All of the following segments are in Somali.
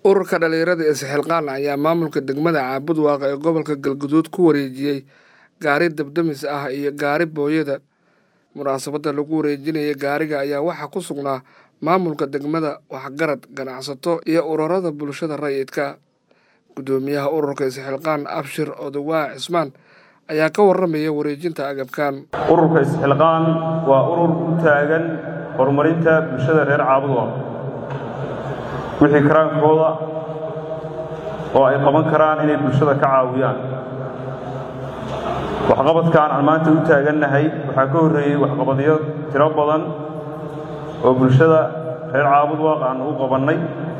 ururka dhalinyarada isxilqaan ayaa maamulka degmada caabud waaqa ee gobolka galguduud ku wareejiyey gaari dabdamis ah iyo gaari booyada munaasabadda lagu wareejinaya gaariga ayaa waxaa ku sugnaa maamulka degmada waxgarad ganacsato iyo ururada bulshada rayidka guddoomiyaha ururka isxilqaan abshir odowaa cismaan ayaa ka warramaya wareejinta agabkan ururka isxilqaan waa urur u taagan horumarinta bulshada reer caabud waaqa wixii karaankooda oo ay qaban karaan inay bulshada ka caawiyaan waxqabadkan aan maanta u taagannahay waxaa ka horreeyey waxqabadyo tiro badan oo bulshada reer caabud waaq aan u qabannay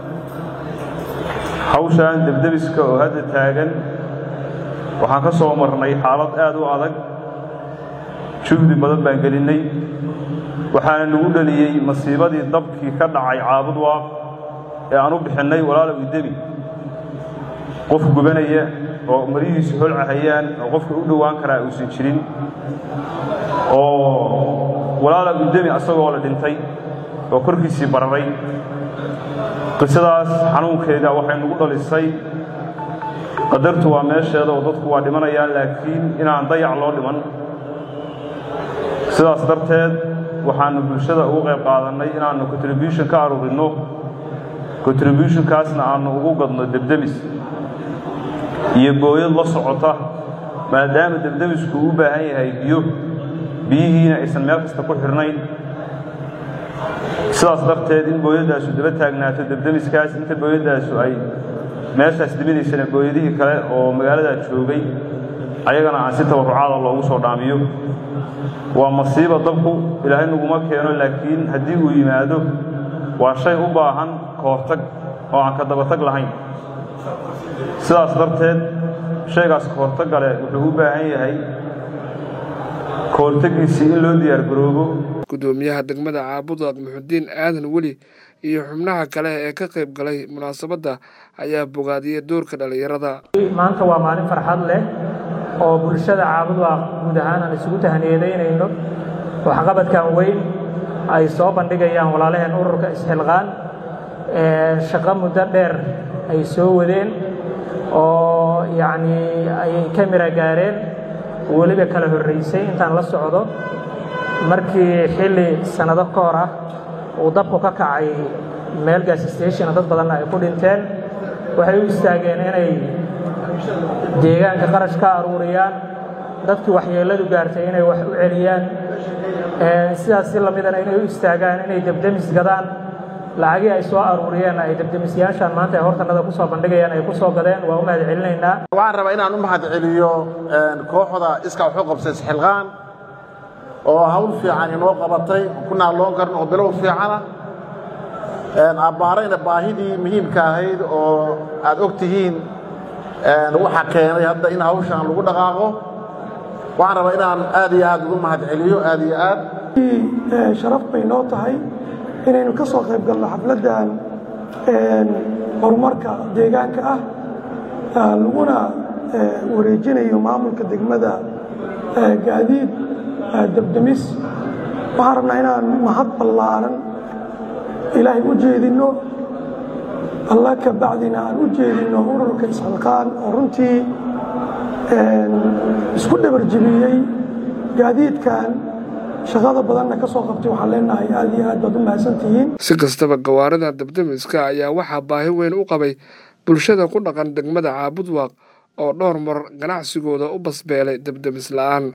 hawshan debdebiska oo hadda taagan waxaan ka soo marnay xaalad aad u adag juhdi badan baan gelinnay waxaana nagu dhaliyey masiibadii dabkii ka dhacay caabud waaq ee aan u bixinnay walaalow idemi qof gubanaya oo marihiisu holcahayaan oo qofka u dhowaan karaa uusan jirin oo walaalow idemi asagoo la dhintay oo korkiisii bararay qisadaas xanuunkeeda waxay nagu dhalisay qadartu waa meesheeda oo dadku waa dhimanayaan laakiin inaan dayac loo dhiman sidaas darteed waxaannu bulshada ugu qayb qaadannay inaannu contribution ka aruurinno contributionkaasna aannu ugu gadno debdemis iyo booyad la socota maadaama debdemisku u baahan yahay biyo biyihiina aysan meel kasta ku xidhnayn sidaas darteed in booyaddaasu daba taagnaato debdemiskaas inta booyaddaasu ay meeshaas diminaysana booyadihii kale oo magaaladaa joogay ayagana aan si tabarrucaada loogu soo dhaamiyo waa masiiba dabku ilaahay naguma keeno laakiin haddii uu yimaado waa shay u baahan ka hortag oo aan ka dabatag lahayn sidaas darteed shaygaas ka hortagga leh wuxuu u baahan yahay ka hortaggiisii in loo diyaargaroobo guddoomiyaha degmada caabudaq muxudiin aadan weli iyo xubnaha kale ee ka qayb galay munaasabadda ayaa bogaadiyey doorka dhallinyarada maanta waa maalin farxad leh oo bulshada caabudwaaq guud ahaan aan isugu tahaniyedaynayno waxqabadkan weyn ay soo bandhigayaan walaalaheen ururka isxilqaan shaqo muddo dheer ay soo wadeen oo yacnii ay ka mira gaareen weliba kala horraysay intaan la socdo markii xilli sannado ka hor ah uu dabku ka kacay meel gas stationa dad badanna ay ku dhinteen waxay u istaageen inay deegaanka qarash ka aruuriyaan dadkii waxyeelladu gaartay inay wax u celiyaan sidaas si lamidana inay u istaagaan inay debdemis gadaan lacagii ay soo aruuriyeenna ay debdemisyaashaan maanta ay hortanada ku soo bandhigayaan ay ku soo gadeen waa u mahad celinaynaa waxaan rabaa inaan u mahad celiyo kooxda iska waxu qabsay isxilqaan oo hawl fiican inoo qabatay ku naalloon karin oo bilow fiicana abbaarayna baahidii muhiimka ahayd oo aad og tihiin waxa keenay hadda in hawshaan lagu dhaqaaqo waxaan rabaa inaan aad iyo aad ugu mahad celiyo aad iyo aad sharaf bay noo tahay inaynu ka soo qayb galno xafladdan horumarka deegaanka ah laguna wareejinayo maamulka degmada gaadiid dabdemis waxaan rabnaa inaan mahad ballaaran ilaahay u jeedinno alla ka bacdina aan u jeedinno ururka isxilqaan oo runtii isku dhabarjibiyey gaadiidkan shaqada badanna ka soo qabtay waxaan leenahay aad iyo aad baad u mahadsantihiin si kastaba gawaarida dabdemiska ayaa waxaa baahi weyn u qabay bulshada ku dhaqan degmada caabud waaq oo dhowr mar ganacsigooda u basbeelay debdemis la'aan